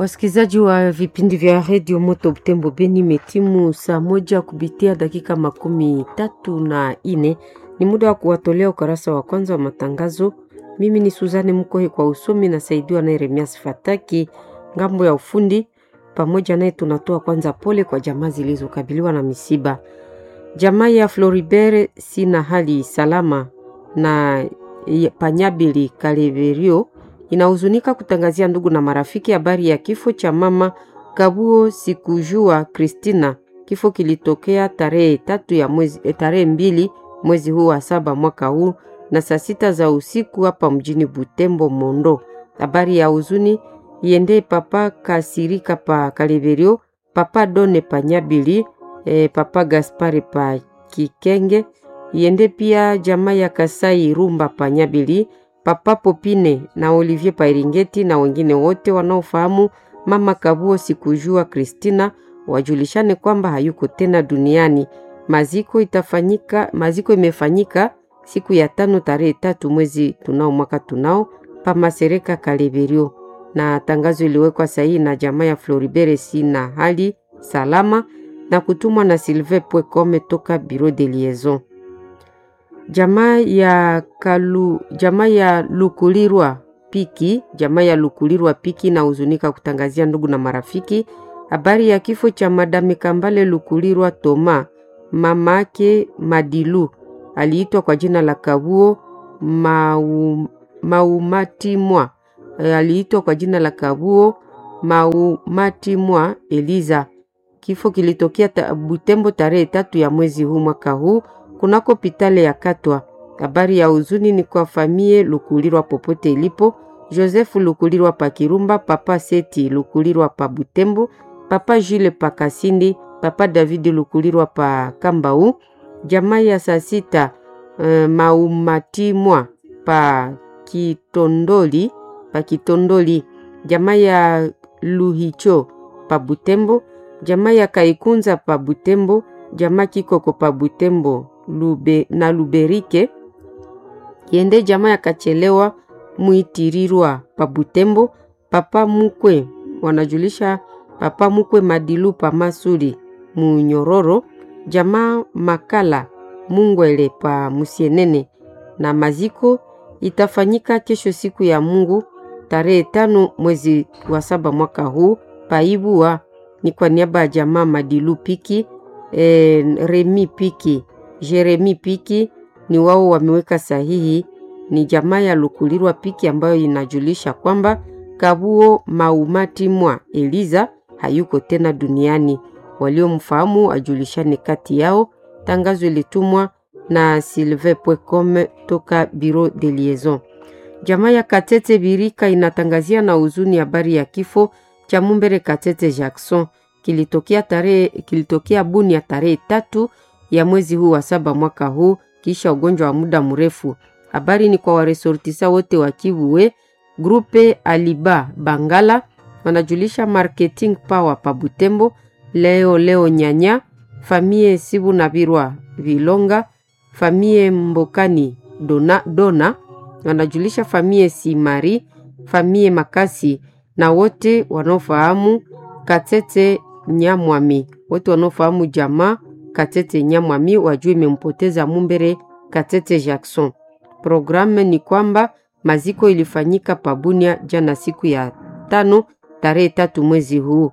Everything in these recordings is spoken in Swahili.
Wasikilizaji wa vipindi vya redio Moto Butembo Beni, imetimu saa moja kupitia dakika makumi tatu na ine. Ni muda wa kuwatolea ukarasa wa kwanza wa matangazo. Mimi ni Suzane Mkohe kwa usomi, nasaidiwa na Yeremias Fataki ngambo ya ufundi. Pamoja naye tunatoa kwanza pole kwa jamaa zilizokabiliwa na misiba. Jamaa ya Floribert sina hali salama na Panyabili Kaleverio inahuzunika kutangazia ndugu na marafiki habari ya kifo cha mama Kabuo Sikujua Kristina. Kifo kilitokea tarehe tatu ya mwezi, tarehe mbili mwezi huu wa saba mwaka huu na saa sita za usiku hapa mjini Butembo Mondo. Habari ya huzuni iende papa Kasirika pa Kaleverio, papa Done Panyabili, e, papa Gaspari pa Kikenge, iende pia jamaa ya Kasai Rumba Panyabili, papa Popine na Olivier Pairingeti na wengine wote wanaofahamu mama Kabuo Sikujua Kristina wajulishane kwamba hayuko tena duniani. Maziko itafanyika, maziko imefanyika siku ya tano tarehe tatu mwezi tunao mwaka tunao pa Masereka Kaleverio, na tangazo iliwekwa sahihi na jamaa ya Floribert si na hali salama na kutumwa na Sylvain Pwekome toka Bureau de Liaison. Jamaa ya Kalu, jamaa ya Lukulirwa Piki, jamaa ya Lukulirwa Piki na huzunika kutangazia ndugu na marafiki habari ya kifo cha Madame Kambale Lukulirwa Toma, mamake Madilu aliitwa kwa jina la Kabuo Mau, Maumatimwa e, aliitwa kwa jina la Kabuo Maumatimwa Eliza. Kifo kilitokea ta, Butembo tarehe tatu ya mwezi huu mwaka huu kunako pitale ya Katwa. Habari ya huzuni ni kwa famie Lukulirwa popote ilipo. Joseph Lukulirwa pa Kirumba, papa Seti Lukulirwa pa Butembo, papa Jules pa Kasindi, papa David Lukulirwa pa Kambau, jamaa ya saa sita uh, Maumatimwa pa Kitondoli, pa Kitondoli, jamaa ya Luhicho pa Butembo, jamaa ya Kaikunza pa Butembo, jamaa Kikoko pa Butembo Lube, na Luberike yende jamaa ya Kachelewa Mwitirirwa pa Butembo, papa Mukwe wanajulisha papa Mukwe Madilu pa Masuri Munyororo, jamaa Makala Mungwele pa Musienene, na maziko itafanyika kesho siku ya Mungu tarehe tano mwezi wa saba mwaka huu paibua. Ni kwa niaba ya jamaa Madilu Piki e, Remi Piki Jeremi Piki ni wao wameweka sahihi. Ni jamaa ya Lukulirwa Piki ambayo inajulisha kwamba Kabuo Maumatimwa Eliza hayuko tena duniani. Waliomfahamu ajulishane kati yao. Tangazo ilitumwa na Sylvain Pwecome toka Bureau de Liaison. Jamaa ya Katete Birika inatangazia na huzuni habari ya kifo cha Mumbere Katete Jackson kilitokea tarehe kilitokea Bunia tarehe tatu ya mwezi huu wa saba mwaka huu kisha ugonjwa wa muda mrefu. Habari ni kwa waresortisa wote wa Kivuwe grupe Aliba Bangala wanajulisha marketing power pa Butembo leo leo nyanya famie Sibu na Birwa Vilonga famie Mbokani Dona, Dona wanajulisha famie Simari famie Makasi na wote wanaofahamu Katete Nyamwami wote wanaofahamu jamaa Katete Nyamwami wajue imempoteza Mumbere Katete Jackson. Programu ni kwamba maziko ilifanyika Pabunia jana siku ya tano tarehe tatu mwezi huu,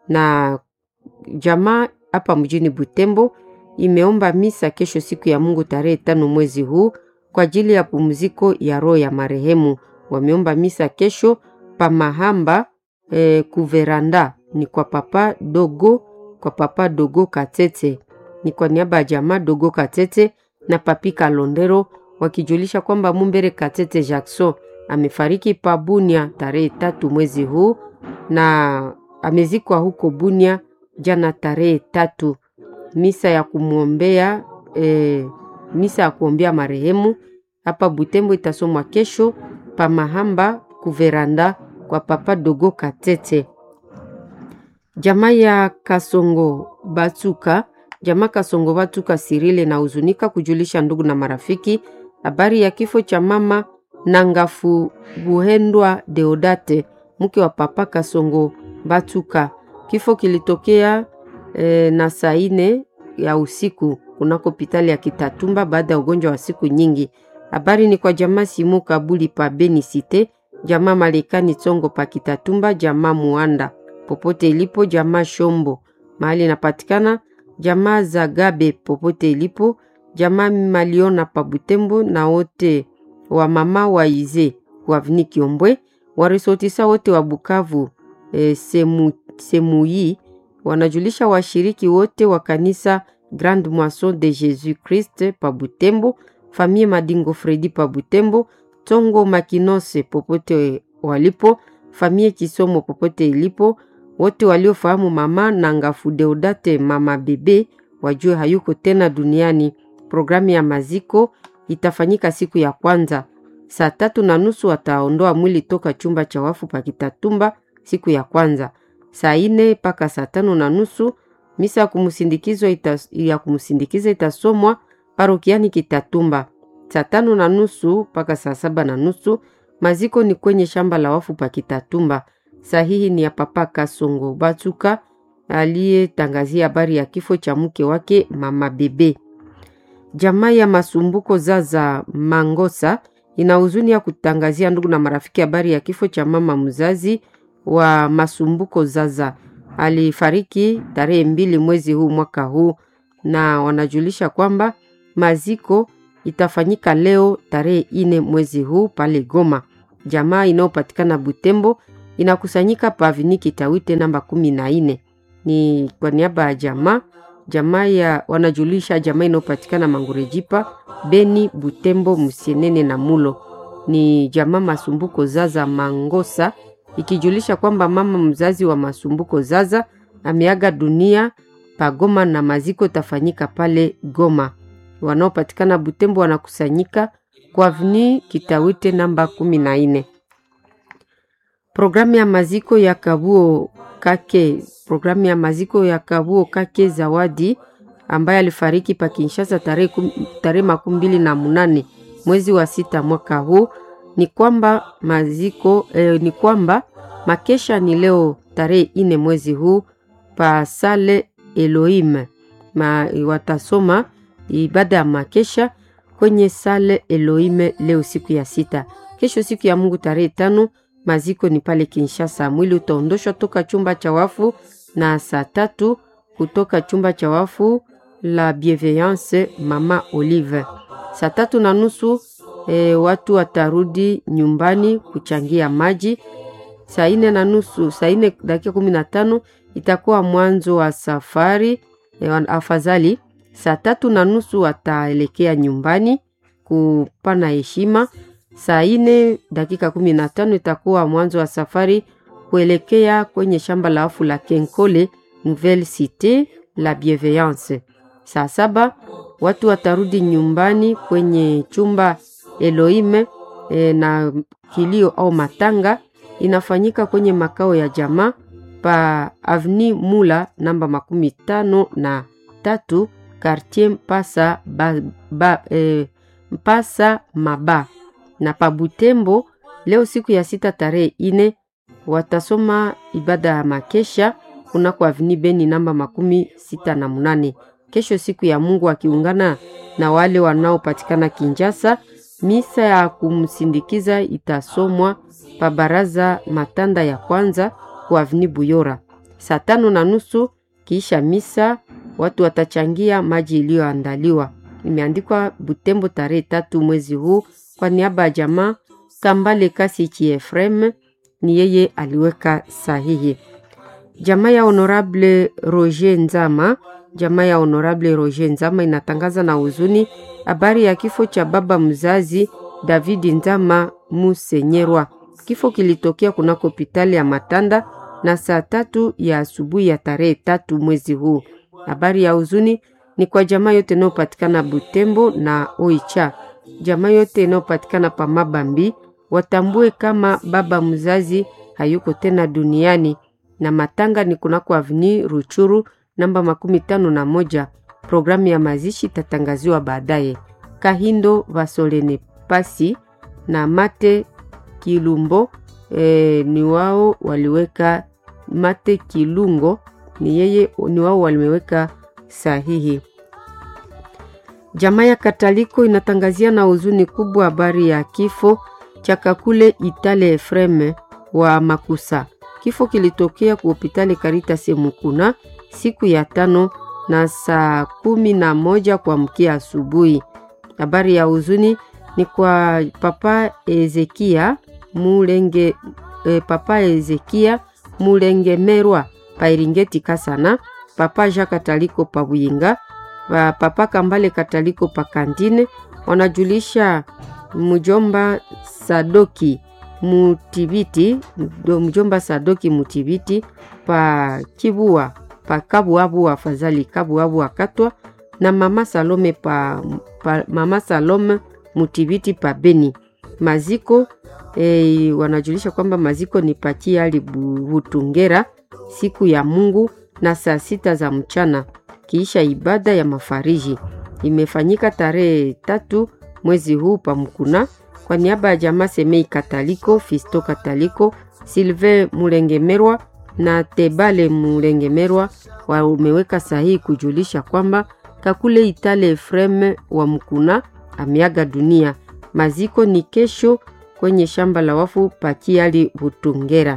na jamaa hapa mjini Butembo imeomba misa kesho siku ya Mungu tarehe tano mwezi huu kwa ajili ya pumziko ya roho ya marehemu. Wameomba misa kesho pa Mahamba eh, kuveranda ni kwa papa dogo, kwa papa dogo Katete ni kwa niaba ya jamaa dogo Katete na papi Kalondero wakijulisha kwamba Mumbere Katete Jackson amefariki pa Bunia tarehe tatu mwezi huu na amezikwa huko Bunia jana tarehe tatu. Misa ya kumwombea e, misa ya kuombea marehemu hapa Butembo itasomwa kesho pa Mahamba kuveranda kwa papa dogo Katete. Jamaa ya Kasongo Batuka Jamaa Kasongo Batuka Sirile na huzunika kujulisha ndugu na marafiki habari ya kifo cha mama Nangafu Buhendwa Deodate mke wa papa Kasongo Batuka. Kifo kilitokea e, na saa ine ya usiku kunako hospitali ya Kitatumba baada ya ugonjwa wa siku nyingi. Habari ni kwa jamaa Simu Kabuli pa Beni Cite, jamaa Malekani Tsongo pa Kitatumba, jamaa Muanda popote ilipo, jamaa Shombo mahali inapatikana, jamaa Zagabe popote ilipo, jamaa Maliona pa Butembo na wote wa mama wa Ize wa Vini Kiombwe, warisotisa wote wa Bukavu e, semu, Semui wanajulisha washiriki wote wa kanisa Grande Moisson de Jésus Christ pa Butembo, famille Madingo Fredi pa Butembo, Tongo Makinose popote walipo, famille Kisomo popote ilipo, wote waliofahamu mama na Ngafu Deodate mama bebe wajue hayuko tena duniani. Programu ya maziko itafanyika siku ya kwanza saa tatu na nusu wataondoa mwili toka chumba cha wafu pa Kitatumba siku ya kwanza. Saa ine mpaka saa tano na nusu misa ya kumsindikiza ita, ya kumsindikiza itasomwa parokiani Kitatumba. Saa tano na nusu mpaka saa saba na nusu maziko ni kwenye shamba la wafu pa Kitatumba. Sahihi ni ya Papa Kasongo Batuka aliyetangazia habari ya kifo cha mke wake mama bebe. Jamaa ya Masumbuko Zaza Mangosa ina huzuni ya kutangazia ndugu na marafiki habari ya kifo cha mama mzazi wa Masumbuko Zaza. Alifariki tarehe mbili mwezi huu mwaka huu, na wanajulisha kwamba maziko itafanyika leo tarehe ine mwezi huu pale Goma. Jamaa inayopatikana Butembo inakusanyika pavini Kitawite namba kumi na ine. Ni kwa niaba ya jamaa jamaa ya wanajulisha jamaa inayopatikana Mangurejipa, Beni, Butembo, Musienene na Mulo. Ni jamaa Masumbuko Zaza Mangosa ikijulisha kwamba mama mzazi wa Masumbuko Zaza ameaga dunia pa Goma na maziko tafanyika pale Goma. Wanaopatikana Butembo wanakusanyika kwa avni Kitawite namba kumi na nne. Programu ya maziko ya Kabuo Kake, programu ya maziko ya Kabuo Kake Zawadi ambaye alifariki pa Kinshasa tarehe tarehe makumi mbili na munane mwezi wa sita mwaka huu ni kwamba maziko eh, ni kwamba makesha ni leo tarehe ine mwezi huu pa sale Elohim ma, watasoma ibada ya makesha kwenye sale Elohim leo siku ya sita. Kesho siku ya Mungu tarehe tano maziko ni pale Kinshasa. Mwili utaondoshwa toka chumba cha wafu na saa tatu kutoka chumba cha wafu la Bienveillance Mama Olive. Saa tatu na nusu e, watu watarudi nyumbani kuchangia maji. Saa ine na nusu, saa ine dakika kumi na tano itakuwa mwanzo wa safari e, afadhali. Saa tatu na nusu wataelekea nyumbani kupana heshima. Saa ine dakika kumi na tano itakuwa mwanzo wa safari kuelekea kwenye shamba la wafu la Kenkole Nouvelle Cite la Bienveillance. Saa saba watu watarudi nyumbani kwenye chumba Elohim e, na kilio au matanga inafanyika kwenye makao ya jamaa pa Avni Mula namba makumi tano na tatu Quartier Mpasa, ba, ba, e, Mpasa Maba na pa Butembo. Leo siku ya sita tarehe ine watasoma ibada ya makesha kunako Avni Beni namba makumi sita na munane. Kesho siku ya Mungu akiungana na wale wanaopatikana Kinjasa, misa ya kumsindikiza itasomwa pa baraza matanda ya kwanza kwa Avni Buyora saa tano na nusu. Kiisha misa watu watachangia maji iliyoandaliwa. Imeandikwa Butembo tarehe tatu mwezi huu. Kwa niaba ya jamaa Kambale Kasi Chi Efrem ni yeye aliweka sahihi. Jamaa ya Honorable Roger Nzama, jamaa ya Honorable Roger Nzama inatangaza na huzuni habari ya kifo cha baba mzazi David Nzama Musenyerwa. Kifo kilitokea kunako hospitali ya Matanda na saa tatu ya asubuhi ya tarehe tatu mwezi huu. Habari ya huzuni ni kwa jamaa yote inayopatikana Butembo na Oicha, jamaa yote inayopatikana pa Mabambi watambue kama baba mzazi hayuko tena duniani, na matanga ni kunako avni Ruchuru namba makumi tano na moja. Programu ya mazishi itatangaziwa baadaye. Kahindo Vasolene Pasi na Mate Kilumbo e, ni wao waliweka Mate Kilungo ni yeye ni wao walimeweka sahihi. Jamaa ya Kataliko inatangazia na huzuni kubwa habari ya kifo cha Kakule Itale Efreme wa Makusa. Kifo kilitokea ku hospitali Caritas Mukuna siku ya tano na saa kumi na moja kwa mkia asubuhi. Habari ya huzuni ni kwa papa Ezekia Mulenge, eh, papa Ezekia Mulengemerwa Pairingeti Kasana, papa Jean Kataliko Pabuyinga, papa Kambale Kataliko Pakandine, wanajulisha mjomba Sadoki Mutibiti, mjomba Sadoki Mutibiti pa Kibua pa Kabuabu afadhali Kabuabu akatwa na mama Salome pa, pa mama Salome Mutibiti pa Beni. Maziko e, wanajulisha kwamba maziko ni pakiali Butungera siku ya Mungu na saa sita za mchana kiisha ibada ya mafariji imefanyika tarehe tatu mwezi huu pa Mkuna kwa niaba ya jamaa Semei Kataliko, Fisto Kataliko, Silve Mulengemerwa na Tebale Mulengemerwa wameweka sahihi kujulisha kwamba Kakule Itale Efreme wa Mkuna ameaga dunia. Maziko ni kesho kwenye shamba la wafu pakiali Butungera.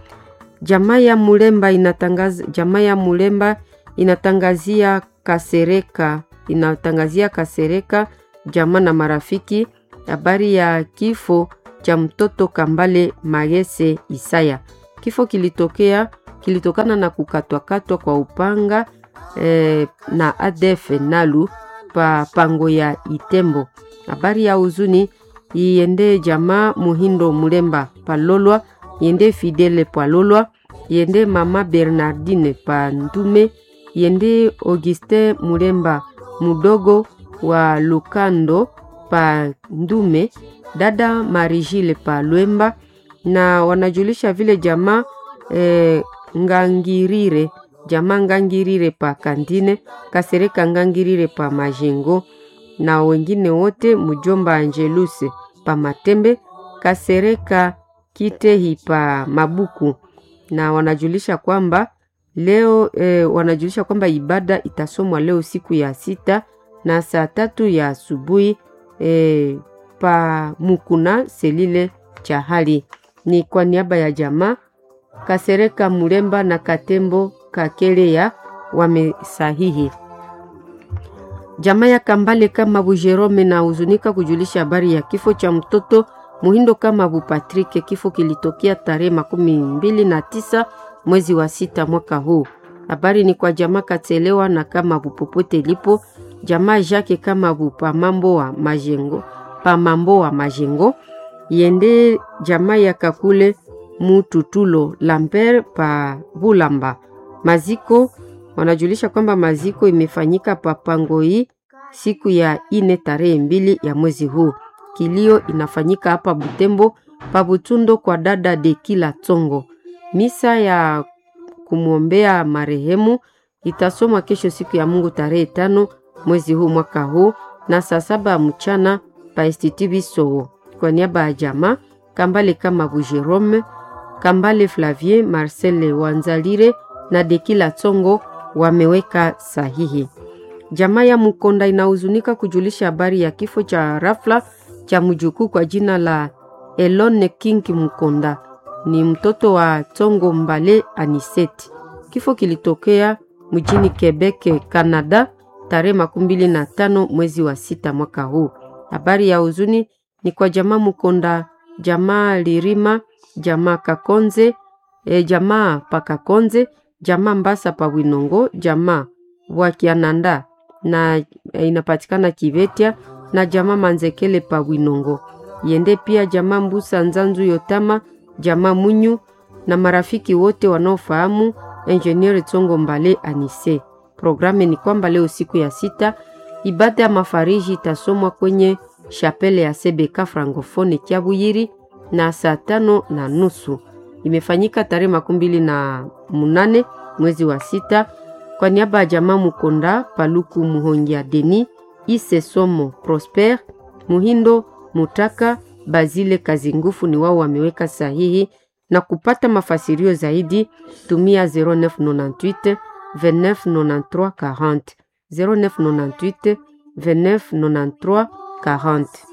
Jamaa ya Mulemba inatangaza, jamaa ya Mulemba inatangazia Kasereka, inatangazia Kasereka jamaa na marafiki habari ya kifo cha mtoto Kambale Magese Isaya. Kifo kilitokea kilitokana na kukatwakatwa kwa upanga eh, na ADF Nalu pa pango ya Itembo. Habari ya huzuni iende jamaa Muhindo Mulemba Palolwa, iende Fidele Palolwa, iende mama Bernardine pa Ndume, iende Auguste Mulemba mudogo wa Lukando pa Ndume, dada Marijile pa Lwemba, na wanajulisha vile jamaa eh, Ngangirire jamaa Ngangirire pa Kandine, Kasereka Ngangirire pa Majengo na wengine wote, mjomba Angeluse pa Matembe, Kasereka Kitehi pa Mabuku, na wanajulisha kwamba leo eh, wanajulisha kwamba ibada itasomwa leo siku ya sita na saa tatu ya asubuhi eh, pa Mukuna selile cha hali ni kwa niaba ya jamaa Kasereka Mulemba na Katembo Kakeleya wamesahihi. Jamaa ya Kambale kama Bujerome na huzunika kujulisha habari ya kifo cha mtoto Muhindo kama Bu Patrike. Kifo kilitokea tarehe makumi mbili na tisa mwezi wa sita mwaka huu. Habari ni kwa jamaa Katelewa na kama Bu popote lipo jamaa Jake kama Bu Pamambo wa Majengo, Pamambo wa Majengo yende jamaa ya Kakule Mututulo Lambert pa Bulamba. Maziko wanajulisha kwamba maziko imefanyika pa Pangoi siku ya ine tarehe mbili ya mwezi huu. Kilio inafanyika hapa Butembo pa Butundo kwa dada de kila Tongo. Misa ya kumwombea marehemu itasomwa kesho siku ya Mungu tarehe tano mwezi huu mwaka huu na saa saba ya mchana pa Institut Bisowo. Kwa niaba ya jamaa Kambale kama Bujerome, Kambale Flavie, Marcel Wanzalire na Dekila Tsongo wameweka sahihi. Jamaa ya Mukonda inahuzunika kujulisha habari ya kifo cha rafla cha mjukuu kwa jina la Elone King Mukonda, ni mtoto wa Tsongo Mbale Aniseti. Kifo kilitokea mjini Quebec, Canada tarehe makumi mbili na tano mwezi wa sita mwaka huu. Habari ya huzuni ni kwa jamaa Mukonda, jamaa Lirima, jamaa Kakonze, e, jamaa Pakakonze, jamaa Mbasa pa Winongo, jamaa Wakiananda na e, inapatikana Kivetia na jamaa Manzekele pa Winongo. Yende pia jamaa Mbusa Nzanzu Yotama, jamaa Munyu na marafiki wote wanaofahamu Engineer Tsongo Mbale Anise. Programu ni kwamba leo siku ya sita ibada ya mafariji itasomwa kwenye shapele ya Sebeka Francofone Kiabuyiri na saa tano na nusu. Imefanyika tarehe makumi mbili na munane mwezi wa sita kwa niaba ya jamaa Mukonda Paluku Muhongia Deni Ise Somo Prosper Muhindo Mutaka Bazile Kazingufu ni wao wameweka sahihi na kupata mafasirio zaidi tumia 0998 2993 40 0998 2993 40.